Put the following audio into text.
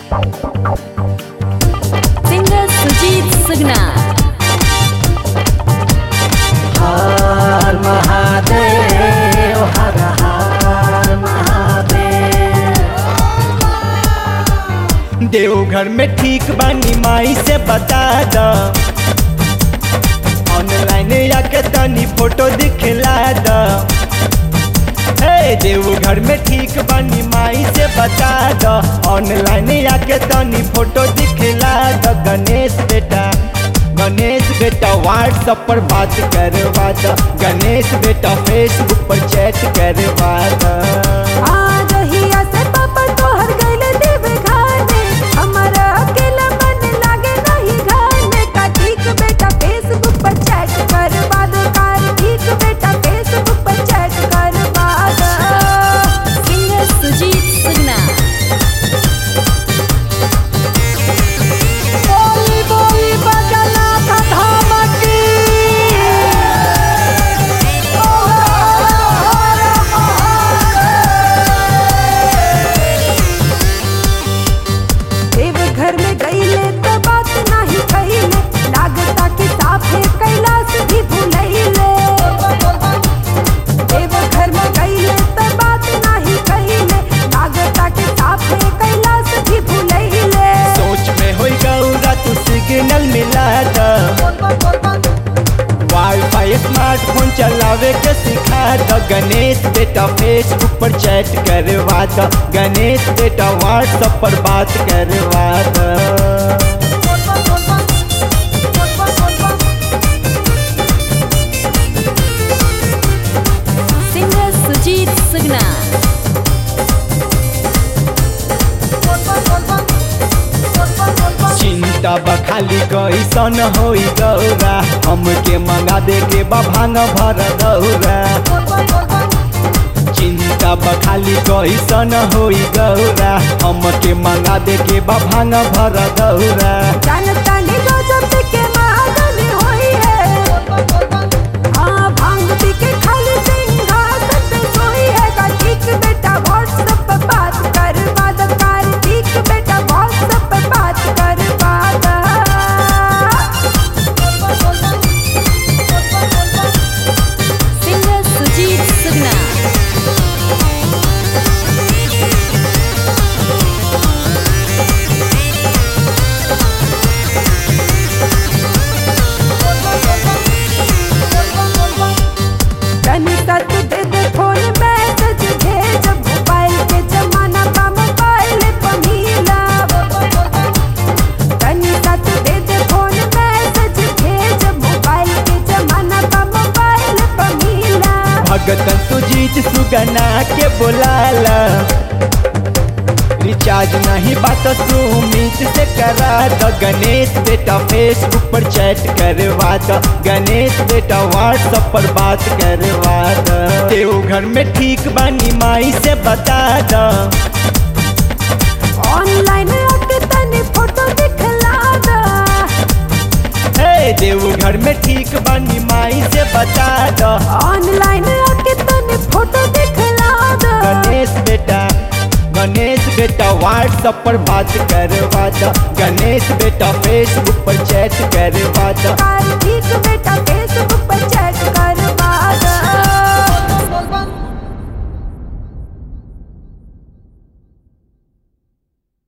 singer Sujit सुगना हर महादेव हर हर महादेव देवघर में ठीक बानी माई से बता द ऑनलाइन आके तनी फोटो दिखला द हे देवघर में ठीक बानी माई से बता द ऑनलाइन आके तनी फोटो दिखला द गणेश बेटा गणेश बेटा व्हाट्सएप पर बात करवा द गणेश बेटा फेसबुक पर चैट करवा द आ रहिया से पापा तोहर गइले देव घर में हमारा अकेला मन लागे नहीं घर में का ठीक बेटा फेसबुक पर चैट करवा दो कार ठीक बेटा फेसबुक पर चैट करवा दो सिंगर सुजीत सुगना बोली बोली बजना धाम की देव घर में गइले तो बात नहीं कइले लागता कि साफे कैलाश भी भूलैले देव घर में गइले तो बात नहीं कइले लागता कि साफे कैलाश भी भूलैले सोच में होई गौरा तू सिग्नल मिला द वाईफाई स्मार्टफोन चलावे के सिखा द गणेश बेटा फेसबुक पर चैट करवा द गणेश बेटा व्हाट्सएप पर बात करवा द सिंगर सुजीत सुगना चिंता बखाली कैसन होई गौरा हमके मंगा दे के बा भांग भर दौरा चिंता बखाली कैसन होई गौरा हमके मंगा दे के बा भांग भर दौरा जानता नहीं गजब के महागन होई है हाँ भांग पी के खाली सिंहासन पे सोई है का ठीक बेटा व्हाट्सएप पे बात करवा द कार ठीक बेटा व्हाट्सएप पे बात करवा द सिंगर सुजीत सुगना तनी सत दे दे फोन मैसेज भेज मोबाइल के जमाना बा मोबाइल पमीला तनी सत दे दे फोन मैसेज भेज मोबाइल के जमाना बा मोबाइल पमीला भगतन सुजीत सुगना के बोलाला रिचार्ज नहीं बात सुमित से करा द गणेश बेटा फेसबुक पर चैट करवा द गणेश बेटा व्हाट्सएप पर बात करवा द देवघर में ठीक बानी माई से बता द ऑनलाइन आके तनी फोटो दिखला द हे देवघर में ठीक बानी माई से बता द ऑनलाइन आके तनी फोटो दिखला द गणेश बेटा गणेश बेटा व्हाट्सएप पर बात करवा द गणेश बेटा फेसबुक पर चैट करवा द कार ठीक बेटा फेसबुक पर चैट